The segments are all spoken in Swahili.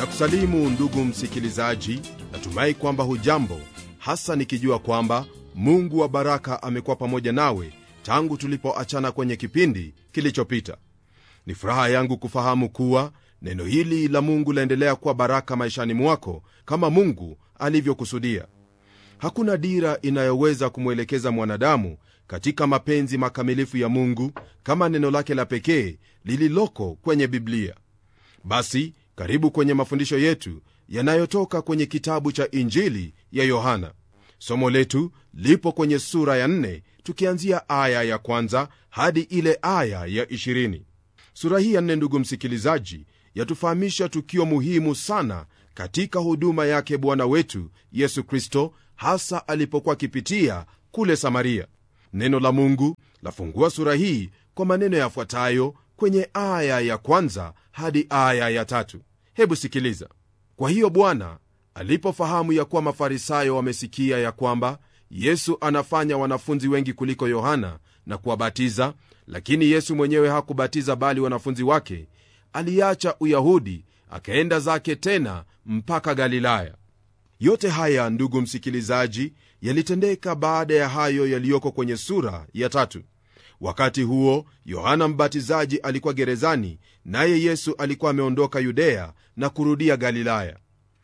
na kusalimu ndugu msikilizaji natumai kwamba hujambo hasa nikijua kwamba mungu wa baraka amekuwa pamoja nawe tangu tulipoachana kwenye kipindi kilichopita ni furaha yangu kufahamu kuwa neno hili la mungu laendelea kuwa baraka maishani mwako kama mungu alivyokusudia hakuna dira inayoweza kumwelekeza mwanadamu katika mapenzi makamilifu ya mungu kama neno lake la pekee lililoko kwenye biblia basi karibu kwenye mafundisho yetu yanayotoka kwenye kitabu cha injili ya yohana somo letu lipo kwenye sura ya 4 tukianzia aya ya kwanza hadi ile aya ya 20 sura hii ya 4 ndugu msikilizaji yatufahamisha tukio muhimu sana katika huduma yake bwana wetu yesu kristo hasa alipokuwa akipitia kule samaria neno la mungu lafungua sura hii kwa maneno yafuatayo kwenye aya ya kwanza hadi aya ya tatu hebu sikiliza kwa hiyo bwana alipofahamu ya kuwa mafarisayo wamesikia ya kwamba yesu anafanya wanafunzi wengi kuliko yohana na kuwabatiza lakini yesu mwenyewe hakubatiza bali wanafunzi wake aliacha uyahudi akaenda zake tena mpaka galilaya yote haya ndugu msikilizaji yalitendeka baada ya hayo yaliyoko kwenye sura ya tatu wakati huo yohana mbatizaji alikuwa gerezani naye yesu alikuwa ameondoka yudea na kurudia galilaya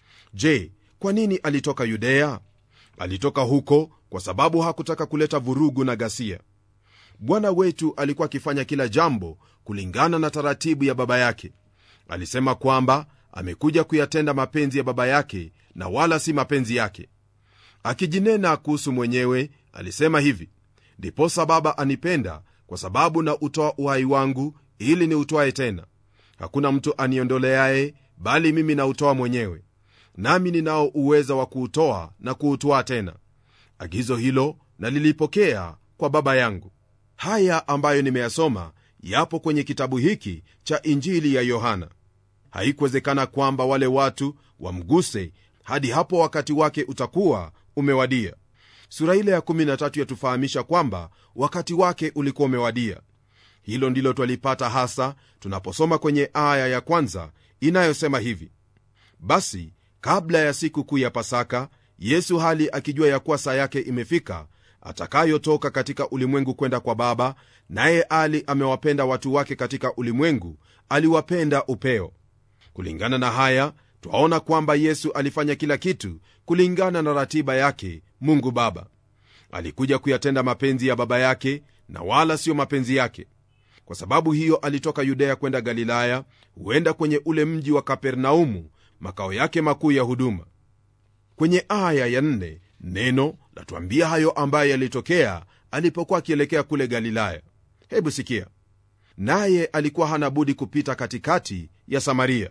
je kwa nini alitoka yudea alitoka huko kwa sababu hakutaka kuleta vurugu na ghasia bwana wetu alikuwa akifanya kila jambo kulingana na taratibu ya baba yake alisema kwamba amekuja kuyatenda mapenzi ya baba yake na wala si mapenzi yake akijinena kuhusu mwenyewe alisema hivi ndiposa baba anipenda kwa sababu na utoa uhai wangu ili ni utwae tena hakuna mtu aniondoleaye bali mimi nautoa mwenyewe nami ninao uweza wa kuutoa na kuutwaa tena agizo hilo nalilipokea kwa baba yangu haya ambayo nimeyasoma yapo kwenye kitabu hiki cha injili ya yohana haikuwezekana kwamba wale watu wamguse hadi hapo wakati wake utakuwa umewadia sura ile ya 13 yatufahamisha kwamba wakati wake ulikuwa umewadia hilo ndilo twalipata hasa tunaposoma kwenye aya ya kwanza inayosema hivi basi kabla ya siku kuu ya pasaka yesu hali akijua ya kuwa saa yake imefika atakayotoka katika ulimwengu kwenda kwa baba naye ali amewapenda watu wake katika ulimwengu aliwapenda upeo kulingana na haya twaona kwamba yesu alifanya kila kitu kulingana na ratiba yake mungu baba alikuja kuyatenda mapenzi ya baba yake na wala siyo mapenzi yake kwa sababu hiyo alitoka yudea kwenda galilaya huenda kwenye ule mji wa kapernaumu makao yake makuu ya huduma kwenye aya ya nne neno latuambia hayo ambayo yalitokea alipokuwa akielekea kule galilaya hebu sikia naye alikuwa hana budi kupita katikati ya samaria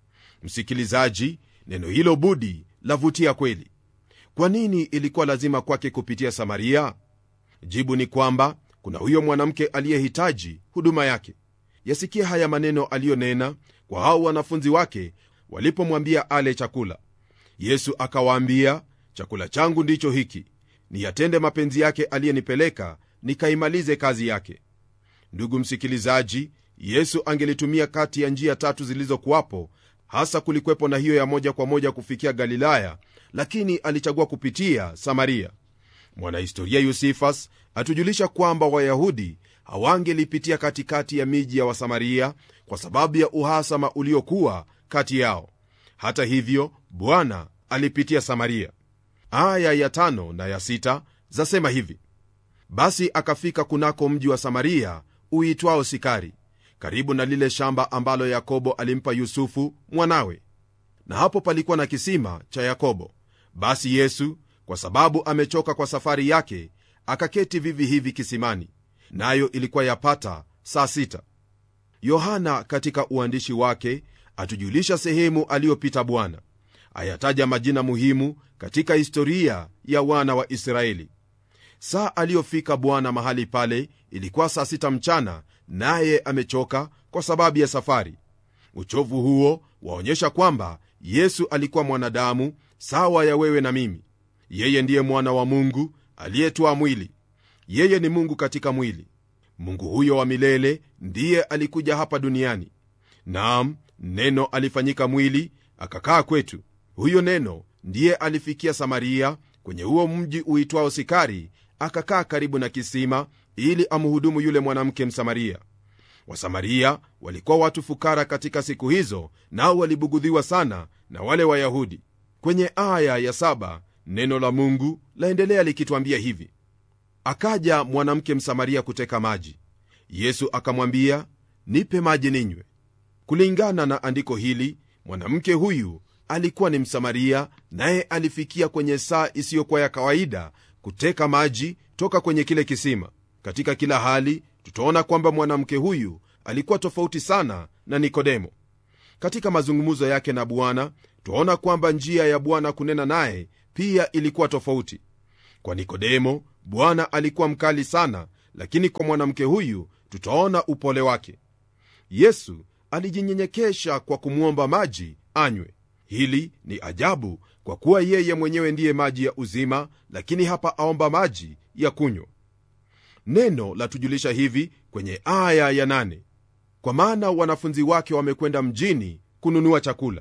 msikilizaji neno hilo budi lavutia kweli kwa nini ilikuwa lazima kwake kupitia samaria jibu ni kwamba kuna huyo mwanamke aliyehitaji huduma yake yasikia haya maneno aliyonena kwa hao wanafunzi wake walipomwambia ale chakula yesu akawaambia chakula changu ndicho hiki niyatende mapenzi yake aliyenipeleka nikaimalize kazi yake ndugu msikilizaji yesu angelitumia kati ya njia tatu zilizokuwapo hasa kulikwepo na hiyo ya moja kwa moja kufikia galilaya lakini alichagua kupitia samaria mwanahistoria yusifas atujulisha kwamba wayahudi hawangelipitia katikati ya miji ya wasamaria kwa sababu ya uhasama uliokuwa kati yao hata hivyo bwana alipitia samaria aya ya tano na ya sita zasema hivi basi akafika kunako mji wa samaria uitwao sikari karibu na lile shamba ambalo yakobo alimpa yusufu mwanawe na hapo palikuwa na kisima cha yakobo basi yesu kwa sababu amechoka kwa safari yake akaketi vivi hivi kisimani nayo ilikuwa yapata saa sita yohana katika uandishi wake atujulisha sehemu aliyopita bwana ayataja majina muhimu katika historia ya wana wa israeli saa aliyofika bwana mahali pale ilikuwa saa sita mchana naye amechoka kwa sababu ya safari uchovu huo waonyesha kwamba yesu alikuwa mwanadamu sawa ya wewe na mimi yeye ndiye mwana wa mungu aliyetwaa mwili yeye ni mungu katika mwili mungu huyo wa milele ndiye alikuja hapa duniani naam neno alifanyika mwili akakaa kwetu huyo neno ndiye alifikia samaria kwenye huo mji uitwao sikari akakaa karibu na kisima ili amhudumu yule mwanamke msamaria wasamaria walikuwa watu fukara katika siku hizo nao walibugudhiwa sana na wale wayahudi kwenye aya ya saba neno la mungu laendelea likitwambia hivi akaja mwanamke msamaria kuteka maji yesu akamwambia nipe maji ninywe kulingana na andiko hili mwanamke huyu alikuwa ni msamaria naye alifikia kwenye saa isiyokuwa ya kawaida kuteka maji toka kwenye kile kisima katika kila hali tutaona kwamba mwanamke huyu alikuwa tofauti sana na nikodemo katika mazungumzo yake na bwana twaona kwamba njia ya bwana kunena naye pia ilikuwa tofauti kwa nikodemo bwana alikuwa mkali sana lakini kwa mwanamke huyu tutaona upole wake yesu alijinyenyekesha kwa kumwomba maji anywe hili ni ajabu kwa kuwa yeye mwenyewe ndiye maji ya uzima lakini hapa aomba maji ya kunywa neno latujulisha hivi kwenye aya ya nane kwa maana wanafunzi wake wamekwenda mjini kununua chakula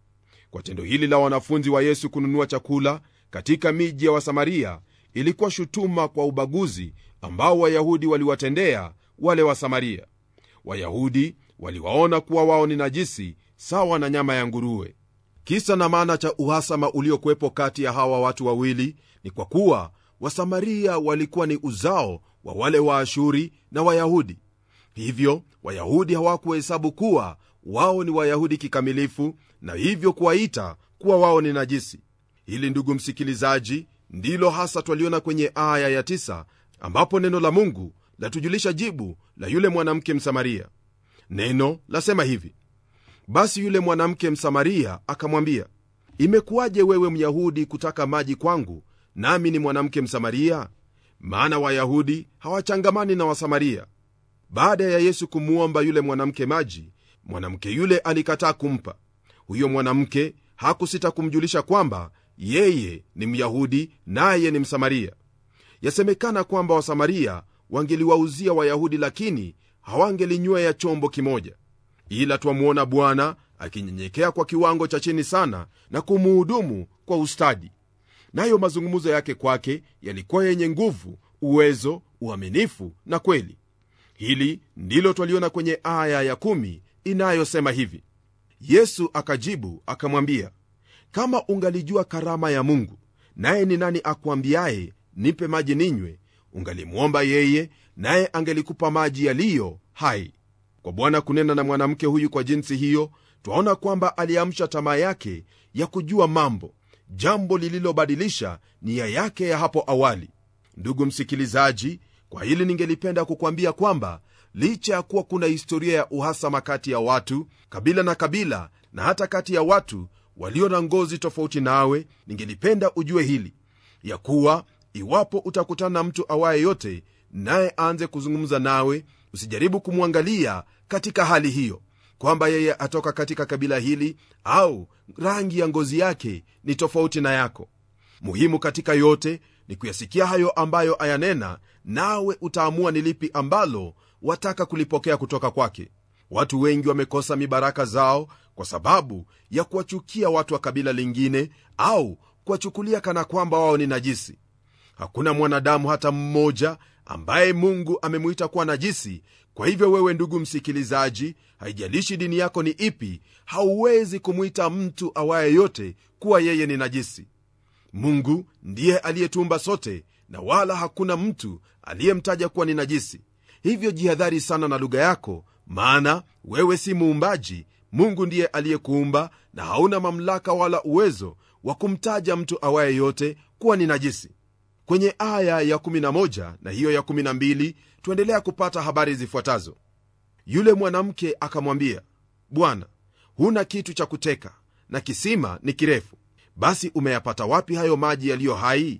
kwa tendo hili la wanafunzi wa yesu kununua chakula katika miji ya wasamaria ilikuwa shutuma kwa ubaguzi ambao wayahudi waliwatendea wale wasamaria wayahudi waliwaona kuwa wao ni najisi sawa na nyama ya nguruwe kisa na maana cha uhasama uliokuwepo kati ya hawa watu wawili ni kwa kuwa wasamaria walikuwa ni uzao wa wale waashuri na wayahudi hivyo wayahudi hawakuhesabu kuwa wao ni wayahudi kikamilifu na hivyo kuwaita kuwa wao ni najisi hili ndugu msikilizaji ndilo hasa twaliona kwenye aya ya tisa, ambapo neno la mungu latujulisha jibu la yule mwanamke msamaria neno lasema hivi basi yule mwanamke msamaria akamwambia imekuwaje wewe myahudi kutaka maji kwangu nami ni mwanamke msamaria maana wayahudi hawachangamani na wasamaria baada ya yesu kumwomba yule mwanamke maji mwanamke yule alikataa kumpa huyo mwanamke hakusita kumjulisha kwamba yeye ni myahudi naye ni msamaria yasemekana kwamba wasamaria wangeliwauzia wayahudi lakini hawangelinywea chombo kimoja ila twamwona bwana akinyenyekea kwa kiwango cha chini sana na kumuhudumu kwa ustadi nayo mazungumzo yake kwake yalikuwa yenye nguvu uwezo uaminifu na kweli hili ndilo twaliona kwenye aya ya kumi inayosema hivi yesu akajibu akamwambia kama ungalijua karama ya mungu naye ni nani akuambiaye nipe maji ninywe ungalimwomba yeye naye angelikupa maji yaliyo hai kwa bwana kunena na mwanamke huyu kwa jinsi hiyo twaona kwamba aliamsha tamaa yake ya kujua mambo jambo lililobadilisha nia yake ya hapo awali ndugu msikilizaji kwa hili ningelipenda kukwambia kwamba licha ya kuwa kuna historia ya uhasama kati ya watu kabila na kabila na hata kati ya watu walio na ngozi tofauti nawe ningelipenda ujue hili ya kuwa iwapo utakutana na mtu awaye yote naye aanze kuzungumza nawe usijaribu kumwangalia katika hali hiyo kwamba yeye atoka katika kabila hili au rangi ya ngozi yake ni tofauti na yako muhimu katika yote ni kuyasikia hayo ambayo ayanena nawe utaamua ni lipi ambalo wataka kulipokea kutoka kwake watu wengi wamekosa mibaraka zao kwa sababu ya kuwachukia watu wa kabila lingine au kuwachukulia kana kwamba wao ni najisi hakuna mwanadamu hata mmoja ambaye mungu amemwita kuwa najisi kwa hivyo wewe ndugu msikilizaji haijalishi dini yako ni ipi hauwezi kumwita mtu awaye yote kuwa yeye ni najisi mungu ndiye aliyetumba sote na wala hakuna mtu aliyemtaja kuwa ni najisi hivyo jihadhari sana na lugha yako maana wewe si muumbaji mungu ndiye aliyekuumba na hauna mamlaka wala uwezo wa kumtaja mtu awaye yote kuwa ni najisi kwenye aya ya 11 na hiyo ya 12 tuendelea kupata habari zifuatazo yule mwanamke akamwambia bwana huna kitu cha kuteka na kisima ni kirefu basi umeyapata wapi hayo maji yaliyo hai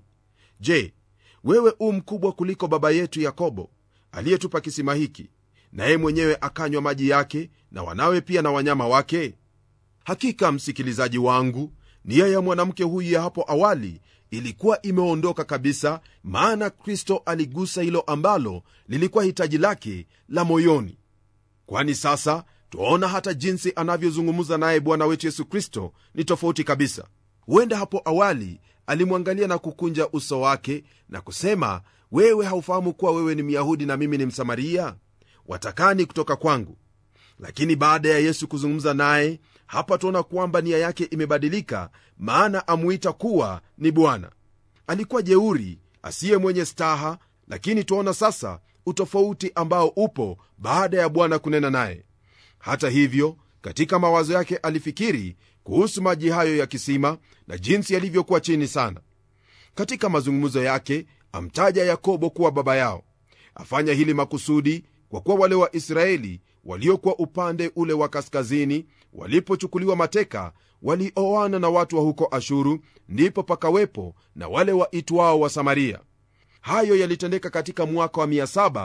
je wewe u mkubwa kuliko baba yetu yakobo aliyetupa kisima hiki naye mwenyewe akanywa maji yake na wanawe pia na wanyama wake hakika msikilizaji wangu nia ya mwanamke huyu ya hapo awali ilikuwa imeondoka kabisa maana kristo aligusa hilo ambalo lilikuwa hitaji lake la moyoni kwani sasa twaona hata jinsi anavyozungumza naye bwana wetu yesu kristo ni tofauti kabisa huenda hapo awali alimwangalia na kukunja uso wake na kusema wewe haufahamu kuwa wewe ni myahudi na mimi ni msamaria watakani kutoka kwangu lakini baada ya yesu kuzungumza naye hapa tuona kwamba nia yake imebadilika maana amuita kuwa ni bwana alikuwa jeuri asiye mwenye staha lakini tuaona sasa utofauti ambao upo baada ya bwana kunena naye hata hivyo katika mawazo yake alifikiri kuhusu maji hayo ya kisima na jinsi yalivyokuwa chini sana katika mazungumzo yake amtaja yakobo kuwa baba yao afanya hili makusudi kwa kuwa wale wa israeli waliokuwa upande ule wa kaskazini walipochukuliwa mateka walioana na watu wa huko ashuru ndipo pakawepo na wale waitwao wa samaria hayo yalitendeka katika mwaka wa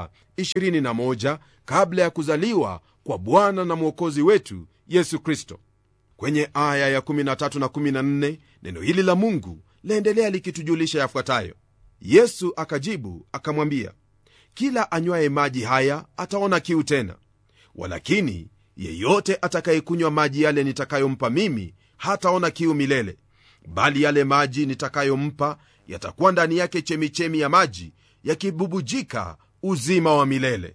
721 kabla ya kuzaliwa kwa bwana na mwokozi wetu yesu kristo kwenye aya ya 13 na 14 neno hili la mungu laendelea likitujulisha yafuatayo yesu akajibu akamwambia kila anywaye maji haya ataona kiu tena walakini yeyote atakayekunywa maji yale nitakayompa mimi hataona kiu milele bali yale maji nitakayompa yatakuwa ndani yake chemichemi ya maji yakibubujika uzima wa milele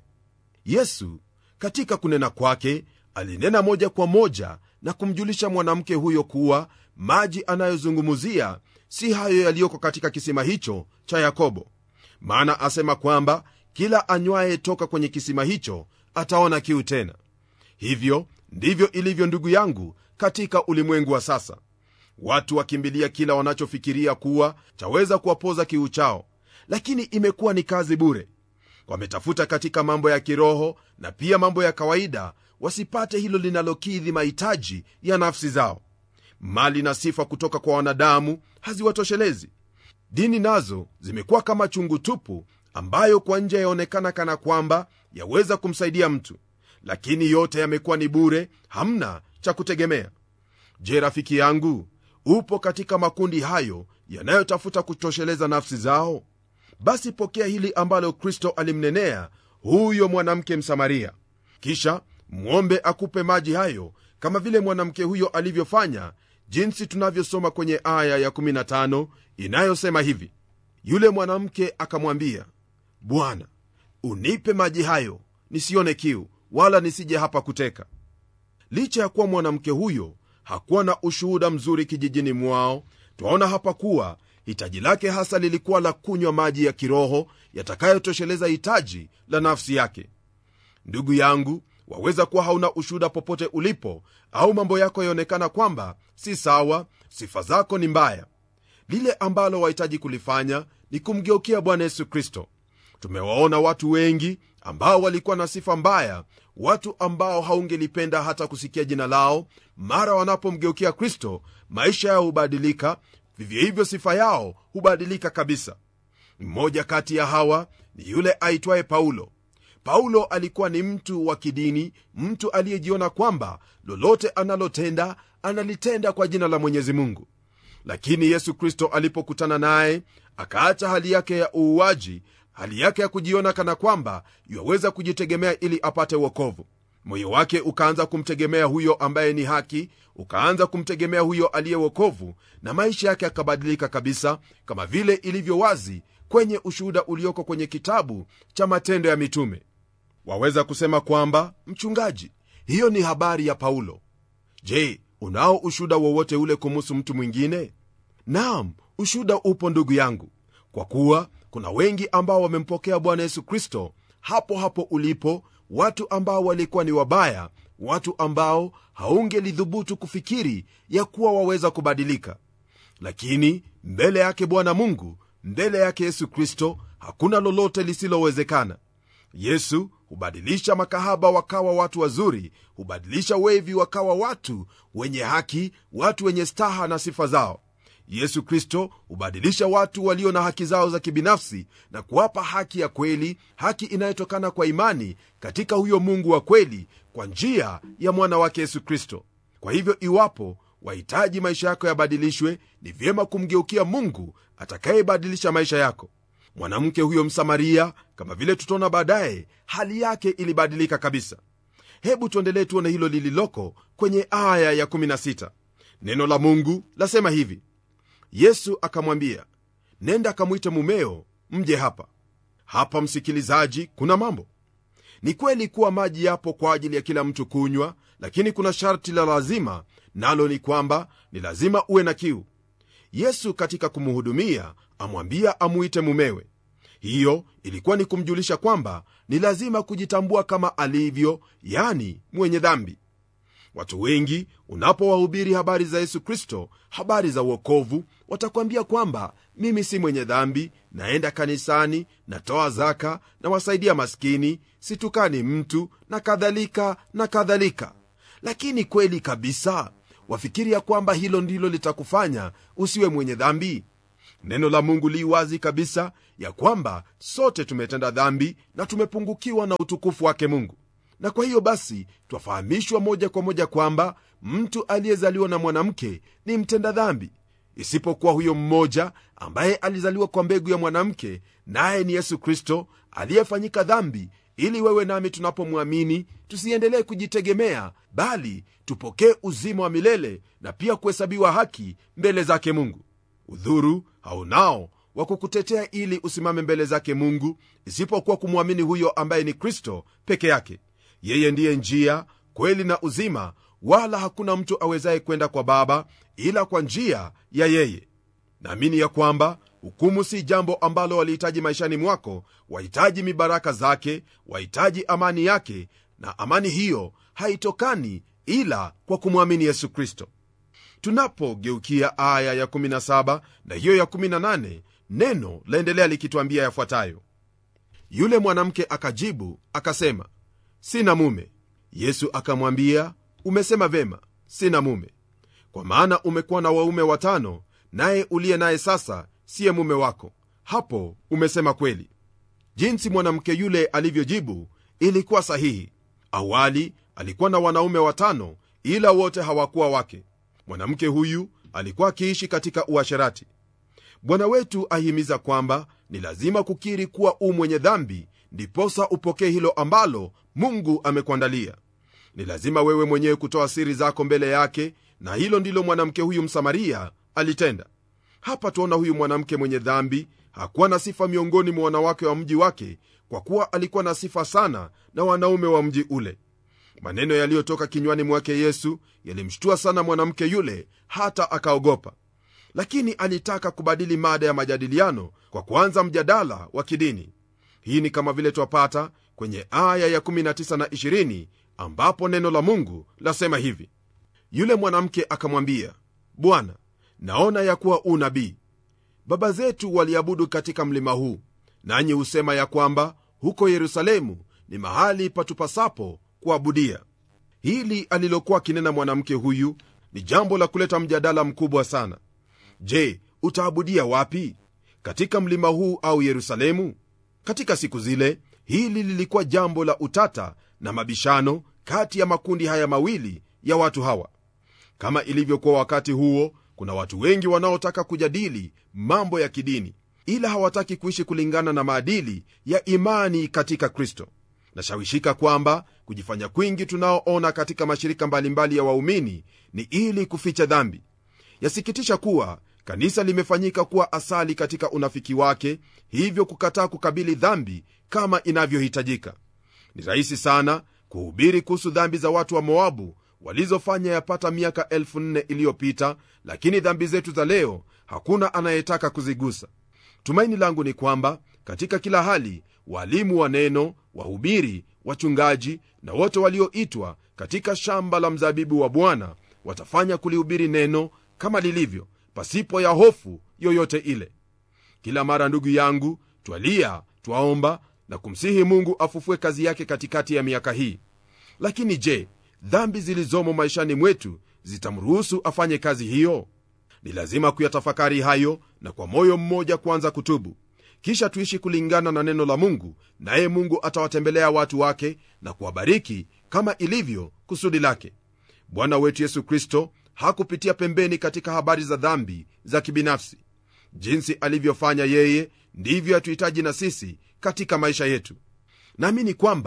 yesu katika kunena kwake alinena moja kwa moja na kumjulisha mwanamke huyo kuwa maji anayozungumzia si hayo yaliyoko katika kisima hicho cha yakobo maana asema kwamba kila anywaye toka kwenye kisima hicho ataona kiu tena hivyo ndivyo ilivyo ndugu yangu katika ulimwengu wa sasa watu wakimbilia kila wanachofikiria kuwa chaweza kuwapoza kiu chao lakini imekuwa ni kazi bure wametafuta katika mambo ya kiroho na pia mambo ya kawaida wasipate hilo linalokidhi mahitaji ya nafsi zao mali na sifa kutoka kwa wanadamu haziwatoshelezi dini nazo zimekuwa kama chungu tupu ambayo kwa nje yaonekana kana kwamba yaweza kumsaidia mtu lakini yote yamekuwa ni bure hamna cha kutegemea je rafiki yangu upo katika makundi hayo yanayotafuta kutosheleza nafsi zao basi pokea hili ambalo kristo alimnenea huyo mwanamke msamaria kisha mwombe akupe maji hayo kama vile mwanamke huyo alivyofanya jinsi tunavyosoma kwenye aya ya15 inayosema hivi yule mwanamke akamwambia bwana unipe maji hayo nisione kiu wala nisije hapa kuteka licha ya kuwa mwanamke huyo hakuwa na ushuhuda mzuri kijijini mwao twaona hapa kuwa hitaji lake hasa lilikuwa la kunywa maji ya kiroho yatakayotosheleza hitaji la nafsi yake ndugu yangu waweza kuwa hauna ushuhuda popote ulipo au mambo yako yaonekana kwamba si sawa sifa zako ni mbaya lile ambalo wahitaji kulifanya ni kumgeukia bwana yesu kristo tumewaona watu wengi ambao walikuwa na sifa mbaya watu ambao haungelipenda hata kusikia jina lao mara wanapomgeukia kristo maisha yao hubadilika vivyo hivyo sifa yao hubadilika kabisa mmoja kati ya hawa ni yule aitwaye paulo paulo alikuwa ni mtu wa kidini mtu aliyejiona kwamba lolote analotenda analitenda kwa jina la mwenyezi mungu lakini yesu kristo alipokutana naye akaacha hali yake ya uuaji hali yake ya kujiona kana kwamba yuwaweza kujitegemea ili apate uokovu moyo wake ukaanza kumtegemea huyo ambaye ni haki ukaanza kumtegemea huyo aliye wokovu na maisha yake yakabadilika kabisa kama vile ilivyo wazi kwenye ushuhuda ulioko kwenye kitabu cha matendo ya mitume waweza kusema kwamba mchungaji hiyo ni habari ya paulo je unao ushuhuda wowote ule kumuhusu mtu mwingine naam ushuhuda upo ndugu yangu kwa kuwa kuna wengi ambao wamempokea bwana yesu kristo hapo hapo ulipo watu ambao walikuwa ni wabaya watu ambao haungelidhubutu kufikiri ya kuwa waweza kubadilika lakini mbele yake bwana mungu mbele yake yesu kristo hakuna lolote lisilowezekana yesu hubadilisha makahaba wakawa watu wazuri hubadilisha wevi wakawa watu wenye haki watu wenye staha na sifa zao yesu kristo hubadilisha watu walio na haki zao za kibinafsi na kuwapa haki ya kweli haki inayotokana kwa imani katika huyo mungu wa kweli kwa njia ya mwana wake yesu kristo kwa hivyo iwapo wahitaji maisha yako yabadilishwe ni vyema kumgeukia mungu atakayebadilisha maisha yako mwanamke huyo msamaria kama vile tutaona baadaye hali yake ilibadilika kabisa hebu tuendelee tuone hilo lililoko kwenye aya ya 16 neno la mungu lasema hivi yesu akamwambia nenda akamwite mumeo mje hapa hapa msikilizaji kuna mambo ni kweli kuwa maji yapo kwa ajili ya kila mtu kunywa lakini kuna sharti la lazima nalo ni kwamba ni lazima uwe na kiu yesu katika kumhudumia amwambia amuite mumewe hiyo ilikuwa ni kumjulisha kwamba ni lazima kujitambua kama alivyo yani mwenye dhambi watu wengi unapowahubiri habari za yesu kristo habari za uokovu watakwambia kwamba mimi si mwenye dhambi naenda kanisani natoa zaka na wasaidia maskini situkani mtu na kadhalika na kadhalika lakini kweli kabisa wafikiria kwamba hilo ndilo litakufanya usiwe mwenye dhambi neno la mungu li wazi kabisa ya kwamba sote tumetenda dhambi na tumepungukiwa na utukufu wake mungu na kwa hiyo basi twafahamishwa moja kwa moja kwamba mtu aliyezaliwa na mwanamke ni mtenda dhambi isipokuwa huyo mmoja ambaye alizaliwa kwa mbegu ya mwanamke naye ni yesu kristo aliyefanyika dhambi ili wewe nami tunapomwamini tusiendelee kujitegemea bali tupokee uzima wa milele na pia kuhesabiwa haki mbele zake mungu udhuru haunao wa kukutetea ili usimame mbele zake mungu isipokuwa kumwamini huyo ambaye ni kristo peke yake yeye ndiye njia kweli na uzima wala hakuna mtu awezaye kwenda kwa baba ila kwa njia ya yeye naamini ya kwamba hukumu si jambo ambalo walihitaji maishani mwako wahitaji mibaraka zake wahitaji amani yake na amani hiyo haitokani ila kwa kumwamini yesu kristo tunapogeukia aya ya 17 na hiyo ya 18 neno laendelea likitwambia yafuatayo yule mwanamke akajibu akasema sina mume yesu akamwambia umesema vema sina mume kwa maana umekuwa na waume watano naye uliye naye sasa siye mume wako hapo umesema kweli jinsi mwanamke yule alivyojibu ilikuwa sahihi awali alikuwa na wanaume watano ila wote hawakuwa wake mwanamke huyu alikuwa akiishi katika uasherati bwana wetu ahimiza kwamba ni lazima kukiri kuwa u mwenye dhambi ndiposa upokee hilo ambalo mungu amekuandalia ni lazima wewe mwenyewe kutoa siri zako mbele yake na hilo ndilo mwanamke huyu msamaria alitenda hapa tuona huyu mwanamke mwenye dhambi hakuwa na sifa miongoni mwa wanawake wa mji wake kwa kuwa alikuwa na sifa sana na wanaume wa mji ule maneno yaliyotoka kinywani mwake yesu yalimshtua sana mwanamke yule hata akaogopa lakini alitaka kubadili mada ya majadiliano kwa kuanza mjadala wa kidini hii ni kama vile twapata kwenye aya ya 19 na 20 ambapo neno la mungu lasema hivi yule mwanamke akamwambia bwana naona ya kuwa u nabii baba zetu waliabudu katika mlima huu nanyi husema ya kwamba huko yerusalemu ni mahali patupasapo kuabudia hili alilokuwa akinena mwanamke huyu ni jambo la kuleta mjadala mkubwa sana je utaabudia wapi katika mlima huu au yerusalemu katika siku zile hili lilikuwa jambo la utata na mabishano kati ya makundi haya mawili ya watu hawa kama ilivyokuwa wakati huo kuna watu wengi wanaotaka kujadili mambo ya kidini ila hawataki kuishi kulingana na maadili ya imani katika kristo nashawishika kwamba kujifanya kwingi tunaoona katika mashirika mbalimbali ya waumini ni ili kuficha dhambi yasikitisha kuwa kanisa limefanyika kuwa asali katika unafiki wake hivyo kukataa kukabili dhambi kama inavyohitajika ni rahisi sana kuhubiri kuhusu dhambi za watu wa moabu walizofanya yapata miaka 4 iliyopita lakini dhambi zetu za leo hakuna anayetaka kuzigusa tumaini langu ni kwamba katika kila hali walimu wa neno wahubiri wachungaji na wote walioitwa katika shamba la mzabibu wa bwana watafanya kulihubiri neno kama lilivyo pasipo ya hofu yoyote ile kila mara ndugu yangu twalia twaomba na kumsihi mungu afufue kazi yake katikati ya miaka hii lakini je dhambi zilizomo maishani mwetu zitamruhusu afanye kazi hiyo ni lazima kuyatafakari hayo na kwa moyo mmoja kuanza kutubu kisha tuishi kulingana na neno la mungu naye mungu atawatembelea watu wake na kuwabariki kama ilivyo kusudi lake bwana wetu yesu kristo hakupitia pembeni katika habari za dhambi za kibinafsi jinsi alivyofanya yeye ndivyo hatuhitaji na sisi katika maisha yetu naamini kwamba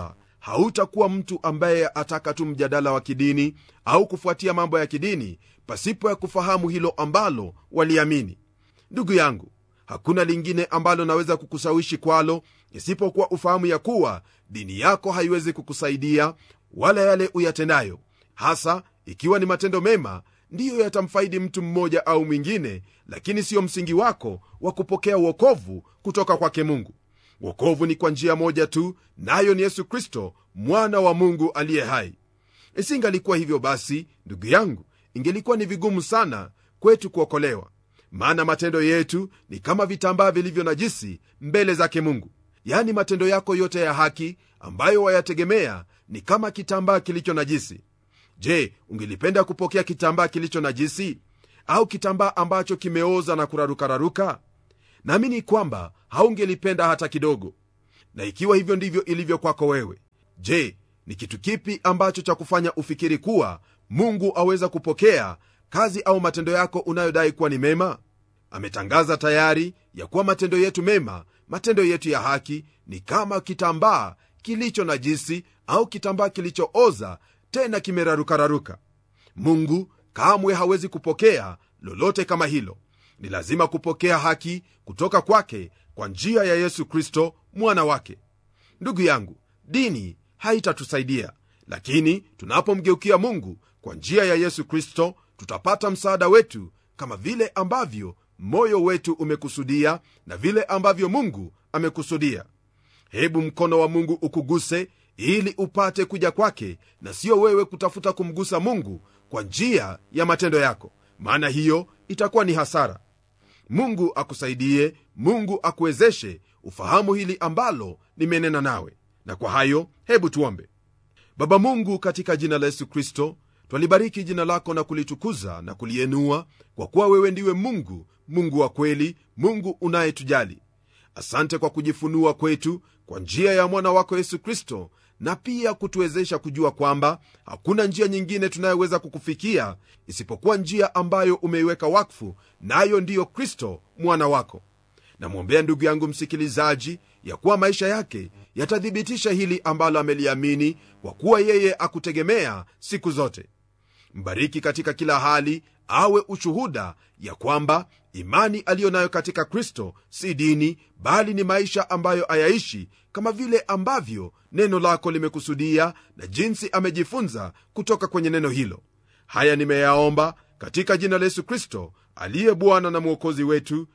hautakuwa mtu ambaye ataka tu mjadala wa kidini au kufuatia mambo ya kidini pasipo ya kufahamu hilo ambalo waliamini ndugu yangu hakuna lingine ambalo naweza kukushawishi kwalo isipokuwa ufahamu ya kuwa dini yako haiwezi kukusaidia wala yale uyatendayo hasa ikiwa ni matendo mema ndiyo yatamfaidi mtu mmoja au mwingine lakini siyo msingi wako wa kupokea uokovu kutoka kwake mungu wokovu ni kwa njia moja tu nayo ni yesu kristo mwana wa mungu aliye hai isingalikuwa hivyo basi ndugu yangu ingelikuwa ni vigumu sana kwetu kuokolewa maana matendo yetu ni kama vitambaa vilivyo najisi mbele zake mungu yaani matendo yako yote ya haki ambayo wayategemea ni kama kitambaa kilicho najisi je ungelipenda kupokea kitambaa kilicho najisi au kitambaa ambacho kimeoza na kurarukararuka naamini kwamba haungelipenda hata kidogo na ikiwa hivyo ndivyo ilivyo kwako wewe je ni kitu kipi ambacho cha kufanya ufikiri kuwa mungu aweza kupokea kazi au matendo yako unayodai kuwa ni mema ametangaza tayari ya kuwa matendo yetu mema matendo yetu ya haki ni kama kitambaa kilicho najisi au kitambaa kilichooza tena kimerarukararuka mungu kamwe hawezi kupokea lolote kama hilo ni lazima kupokea haki kutoka kwake kwa njia ya yesu kristo mwana wake ndugu yangu dini haitatusaidia lakini tunapomgeukia mungu kwa njia ya yesu kristo tutapata msaada wetu kama vile ambavyo moyo wetu umekusudia na vile ambavyo mungu amekusudia hebu mkono wa mungu ukuguse ili upate kuja kwake na sio wewe kutafuta kumgusa mungu kwa njia ya matendo yako maana hiyo itakuwa ni hasara mungu akusaidie mungu akuwezeshe ufahamu hili ambalo nimenena nawe na kwa hayo hebu tuombe baba mungu katika jina la yesu kristo twalibariki jina lako na kulitukuza na kulienua kwa kuwa wewe ndiwe mungu mungu wa kweli mungu unayetujali asante kwa kujifunua kwetu kwa njia ya mwana wako yesu kristo na pia kutuwezesha kujua kwamba hakuna njia nyingine tunayoweza kukufikia isipokuwa njia ambayo umeiweka wakfu nayo na ndiyo kristo mwana wako namwombea ndugu yangu msikilizaji ya kuwa maisha yake yatathibitisha hili ambalo ameliamini kwa kuwa yeye akutegemea siku zote mbariki katika kila hali awe ushuhuda ya kwamba imani aliyo nayo katika kristo si dini bali ni maisha ambayo ayaishi kama vile ambavyo neno lako limekusudia na jinsi amejifunza kutoka kwenye neno hilo haya nimeyaomba katika jina la yesu kristo aliye bwana na mwokozi wetu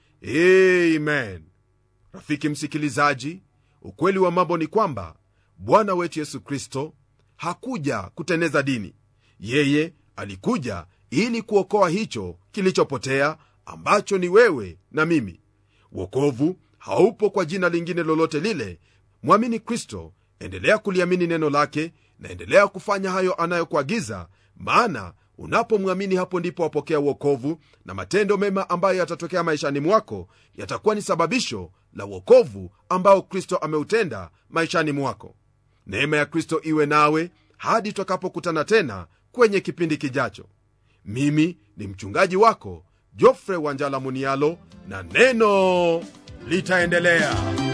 amen rafiki msikilizaji ukweli wa mambo ni kwamba bwana wetu yesu kristo hakuja kuteneza dini yeye alikuja ili kuokoa hicho kilichopotea ambacho ni wewe na mimi wokovu haupo kwa jina lingine lolote lile mwamini kristo endelea kuliamini neno lake na endelea kufanya hayo anayokuagiza maana unapomwamini hapo ndipo wapokea uokovu na matendo mema ambayo yatatokea maishani mwako yatakuwa ni sababisho la uokovu ambao kristo ameutenda maishani mwako neema ya kristo iwe nawe hadi tutakapokutana tena kwenye kipindi kijacho mimi ni mchungaji wako jofre wanjala munialo na neno litaendelea